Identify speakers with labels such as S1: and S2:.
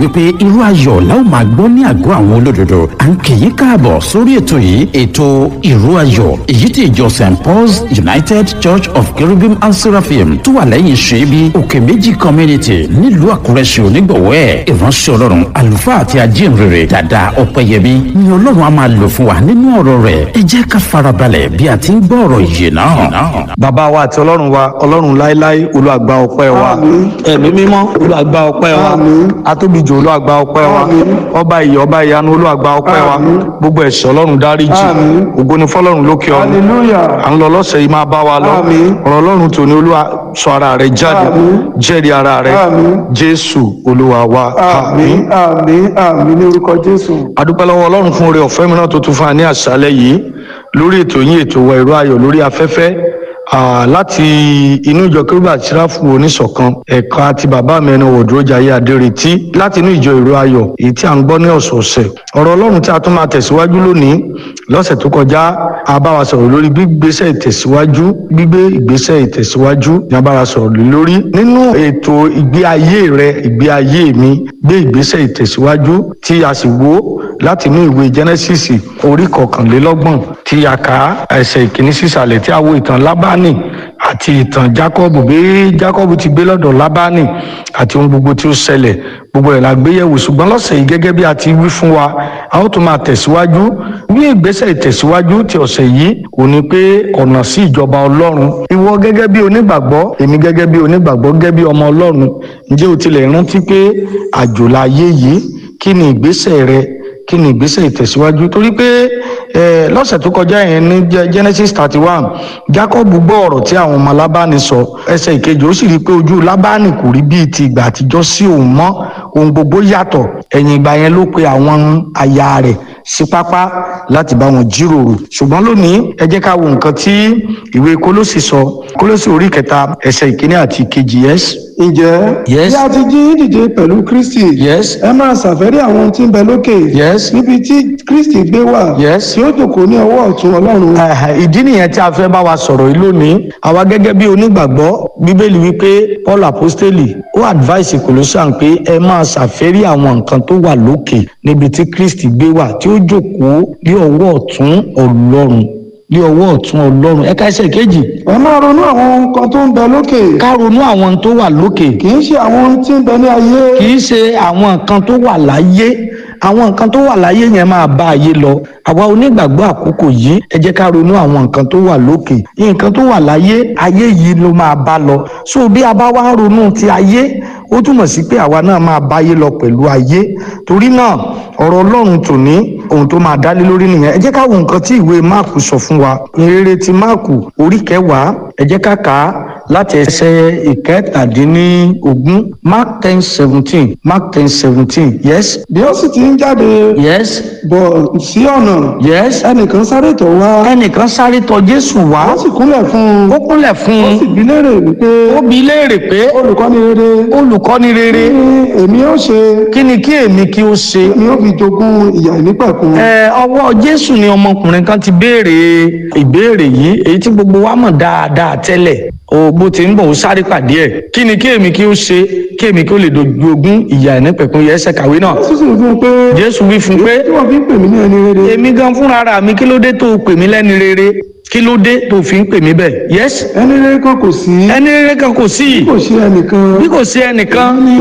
S1: wípé irú ayọ̀ la ó máa gbọ́ ní àgọ́ àwọn olódodo à ń kì í káàbọ̀ sórí ètò yìí ètò ìró ayọ̀ èyí tí ìjọ st paul's united church of cherubim and seraphim tó wà lẹ́yìn ṣẹ́bi òkè méjì community nílùú àkúrẹ́ ṣe onígbọ̀wọ́ ẹ̀ ìránṣẹ́ ọlọ́run àlùfáà àti ajínrere dàda ọ̀pẹ̀yẹmí ni ọlọ́run á máa lò fún wa nínú ọ̀rọ̀ rẹ̀ ẹ jẹ́ ká farabalẹ̀ bí a ti ń gbọ́ ọ̀rọ̀ ìyè náà.
S2: bàbá wa àti ọlọ́run wa ọlọ́run láéláé olúàgbà ọpẹ́ wa ẹ̀mí mímọ́ olúàgbà ọpẹ́ wa atóbijọ́ olúàgbà ọpẹ́ wa ọba ìyè ọba ìyanu olúàgbà ọpẹ́ wa gbogbo ẹ̀ṣẹ̀ ọlọ́run dáríjì ògo ni fọlọ́run lókè ọ̀run à ń lọ lọ́sẹ̀ yìí máa bá wa lọ ọ̀rọ̀ ọlọ́run tòní olúwa sọ ara rẹ̀ jáde jẹ́rìí ara rẹ̀ jésù olúwa wa
S3: àmín àmín àmín ní orúkọ jésù.
S2: adúpẹ́ lọ́wọ́ ọlọ́run fún oore ọ̀fẹ́ mìíràn tó tún fún wa ní àṣálẹ́ yìí lórí ètò yín ètò wa ìró ayọ̀ lórí afẹ́fẹ́ Ah, láti inú ìjọ kérúbà tíráfù oníṣọ̀kan ẹ̀ka ti bàbá mi ẹni wọ̀dúrójàyé adéretí láti inú ìjọ ìró ayọ̀ èyí tí a ń gbọ́ ní ọ̀sọ̀ọ̀sẹ̀ ọ̀rọ̀ ọlọ́run tí a tún máa tẹ̀síwájú lónìí lọ́sẹ̀ tó kọjá a bá wa sọ̀rọ̀ lórí gbígbésẹ̀ ìtẹ̀síwájú gbígbé ìgbésẹ̀ ìtẹ̀síwájú ni a bá wa sọ̀rọ̀ lé lórí nínú ètò ìgbé ayé rẹ ìgbé ayé mi gbé ìgbésẹ̀ ìtẹ̀síwájú tí a sì wò láti inú ìwé genesis orí kọkànlélọ́gbọ̀n tí a kà ẹsẹ̀ ìkíní sísàlẹ̀ tí a wo ìtàn lábánì àti ìtàn jacob bí jacob ti gbé lọ́dọ̀ lábánì àti ohun gbogbo tí ó ṣẹlẹ̀ gbogbo ẹ̀ la gbé yẹ̀wò ṣùgbọ́n lọ́sẹ̀ yìí gẹ́gẹ́ bí a ti wí fún wa a ó tún máa tẹ̀síwájú ní ìgbésẹ̀ ìtẹ̀síwájú ti ọ̀sẹ̀ yìí ò ní pé ọ̀nà sí ìjọba ọlọ́run ìwọ gẹ́gẹ́ bí onígbàgbọ́ èmi gẹ́gẹ́ bí onígbàgbọ́ gẹ́gẹ́ bí ọmọ ọlọ́run ǹjẹ́ o tilẹ̀ rántí pé àjò láyé yìí kí ni ìgbésẹ̀ rẹ kí ni ìgbésẹ̀ ìtẹ̀síwájú torí pé lọ́sẹ̀ tó kọjá yẹn ní genesis thirty one jacob gbọ́ ọ̀rọ̀ tí àwọn ọmọ lábáni sọ ẹsẹ̀ ìkejì ó sì rí i pé ojú lábáni kò rí bíi ti ìgbà àtijọ́ sí òun mọ́ ohun gbogbo yàtọ̀ ẹ̀yìn ìgbà yẹn ló pe àwọn aya rẹ̀ sí pápá láti bá wọn jíròrò ṣùgbọ́n lónìí ẹ jẹ́ ká wo nǹkan tí ìwé kólósì sọ kólósì orí kẹta ẹsẹ̀ ìkíní àti ìkejì yes.
S3: ǹjẹ́
S2: Yes.
S3: bí a ti jí dìde pẹ̀lú kristi
S2: Yes.
S3: ẹ máa ṣàfẹ́rí àwọn ohun tí ń bẹ lókè
S2: Yes.
S3: níbi tí kristi gbé wà
S2: Yes.
S3: tí ó jókòó ní ọwọ́ ọ̀tún ọlọ́run
S2: Ẹ̀hẹ̀, ìdí nìyẹn tí a fẹ́ bá wa sọ̀rọ̀ yìí lónìí àwa gẹ́gẹ́ bí onígbàgbọ́ bíbélì wípé paul apostoli ó advice colossian pé ẹ máa ṣàfẹ́rí àwọn nǹkan tó wà lókè níbi tí kristi gbé wà tí ó jókòó ní ọwọ́ ọ̀tún ọlọ́run ní ọwọ́ ọ̀tún ọlọ́run ẹ̀ka ẹsẹ̀ kejì
S3: ẹ máa ronú àwọn ohun kan tó ń bẹ lókè
S2: ká ronú àwọn ohun tó wà lókè
S3: kì í ṣe àwọn ohun tí ń bẹ ní ayé
S2: kì í ṣe àwọn nǹkan tó wà láyé àwọn nǹkan tó wà láyé yẹn máa bá ayé lọ àwa onígbàgbọ́ àkókò yìí ẹ jẹ́ ká ronú àwọn nǹkan tó wà lókè nǹkan tó wà láyé ayé yìí ló máa bá lọ so bí a bá wá ronú ti ayé ó túmọ̀ sí pé àwa náà máa báyé lọ pẹ̀lú ayé torí náà ọ̀rọ̀ ọlọ́run tòní ohun tó máa dálé lórí nìyẹn ẹ jẹ́ ká wo nǹkan tí ìwé máàkù sọ fún wa ìrere ti máàkù orí kẹwàá ẹ jẹ́ ká kà á láti ẹsẹ̀ ìkẹtàdínlógún mark ten seventeen mark ten seventeen yes
S3: bí ó sì ti ń jáde
S2: yes
S3: bọ̀ sí ọ̀nà
S2: yes
S3: ẹnìkan sáré tọ̀ wá
S2: ẹnìkan sáré tọ̀ jésù wá
S3: ó sì kúnlẹ̀ fún un
S2: ó kúnlẹ̀ fún
S3: ó sì
S2: un
S3: bi léèrè wípé
S2: ó bi í léèrè pé
S3: olùkọ́ni rere
S2: olùkọ́ni rere
S3: kí ni èmi ó ṣe
S2: kí ni kí èmi kí ó ṣe
S3: èmi ó fi jogún ìyà ìnípẹ̀kun
S2: ẹ ọwọ́ jésù ni ọmọkùnrin kan ti béèrè ìbéèrè yìí èyí tí gbogbo wa mọ̀ dáadáa tẹ́lẹ̀ o bó ti ń bọ̀ ó sáré pàdé ẹ̀ kí ni kí èmi kí ó ṣe kí èmi kí ó lè jogún ìyà ìnípẹ̀kun yẹ ẹsẹ̀ kàwé náà
S3: jésù sì fún un pé
S2: jésù wí fún un pé
S3: tí wọ́n fi ń pè mí ní ẹni rere
S2: èmi gan fúnra ara mi kí ló dé tó o pè mí lẹ́ni rere kí ló dé tó o fi ń pè mí bẹ́ẹ̀ yes
S3: ẹni rere kan kò sí
S2: ẹni rere kan kò sí
S3: kò ṣe ẹnìkan
S2: bí kò sí ẹnìkan